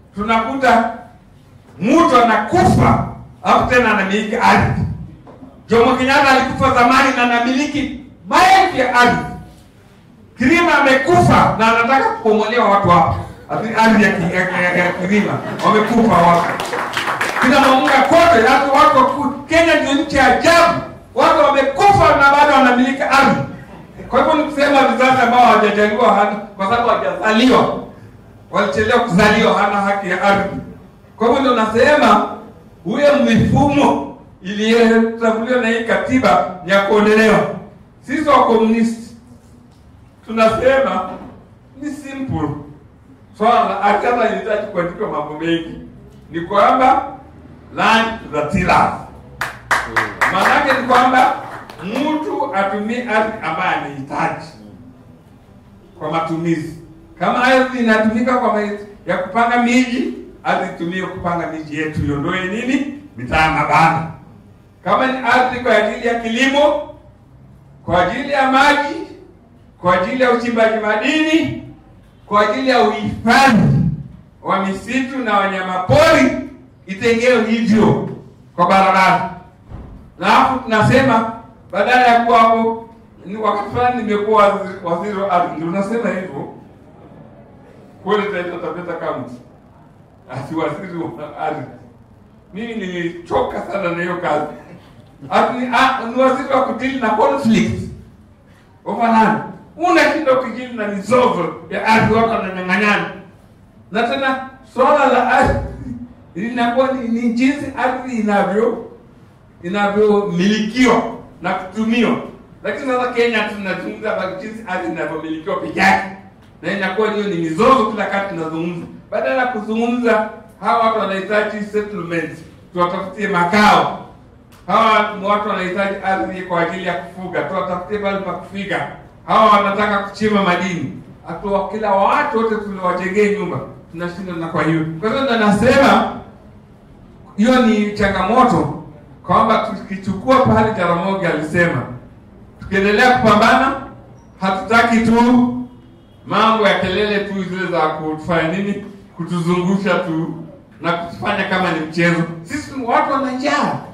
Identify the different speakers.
Speaker 1: tunakuta mtu anakufa alafu tena anamiliki ardhi. Jomo Kenyatta alikufa zamani na anamiliki maelfu ya ardhi. Kirima amekufa na anataka kukomolewa watu hapa Ati ardhi ya, ki- ya, ya, ya Kirima wamekufa watu kina Mamunga kote, hata watu waku- Kenya ndio nchi ya ajabu, watu wamekufa na bado wanamiliki ardhi. Kwa hivyo ni kusema vizazi ambao hawajajaliwa hana, kwa sababu hawajazaliwa, walichelewa kuzaliwa, hana haki ya ardhi. Kwa hivyo ndio nasema huyo mifumo iliyotambuliwa na hii katiba ni ya kuondolewa. Sisi wa komunisti tunasema ni simple swala la ardhi, hata inahitaji kuandikwa mambo mengi, ni kwamba land to the tillers. Maanake ni kwamba mtu atumie ardhi ambayo anahitaji kwa matumizi. Kama ardhi inatumika kwa ma- ya kupanga miji, ardhi itumie kupanga miji yetu, iondoe nini mitaa mabana. Kama ni ardhi kwa ajili ya kilimo, kwa ajili ya maji, kwa ajili ya uchimbaji madini, kwa ajili ya uhifadhi wa misitu na wanyamapori, itengewe hivyo kwa barabara. Na hapo tunasema badala ya kuwa hapo ni wakati fulani nimekuwa waziri, waziri wa ardhi, ndio unasema hivyo kule Taita Taveta County, ati waziri wa ardhi. Mimi nilichoka sana na hiyo kazi. Ati ni, ah, ni waziri wa kudili na conflict over land. Una shida ukijili na mizozo ya ardhi, watu wananyang'anyana, na tena swala la ardhi linakuwa ni, ni jinsi ardhi inavyo inavyomilikiwa na kutumiwa. Lakini sasa Kenya tunazungumza habari jinsi ardhi inavyomilikiwa peke yake, na inakuwa hiyo ni mizozo kila kati tunazungumza, badala ya kuzungumza hawa watu wanahitaji settlement, tuwatafutie makao. Hawa ni watu wanahitaji ardhi kwa ajili ya kufuga, tuwatafutie pale pa kufiga. Hawa wanataka kuchimba madini, atuwa kila watu wote tuliwajengee nyumba, tunashinda na kwa hiyo. Kwa hiyo ndo nasema hiyo ni changamoto kwamba tukichukua pale Jaramogi alisema, tukiendelea kupambana, hatutaki tu mambo ya kelele tu zile za kutufanya nini, kutuzungusha tu na kutufanya kama ni mchezo. Sisi watu wana njaa,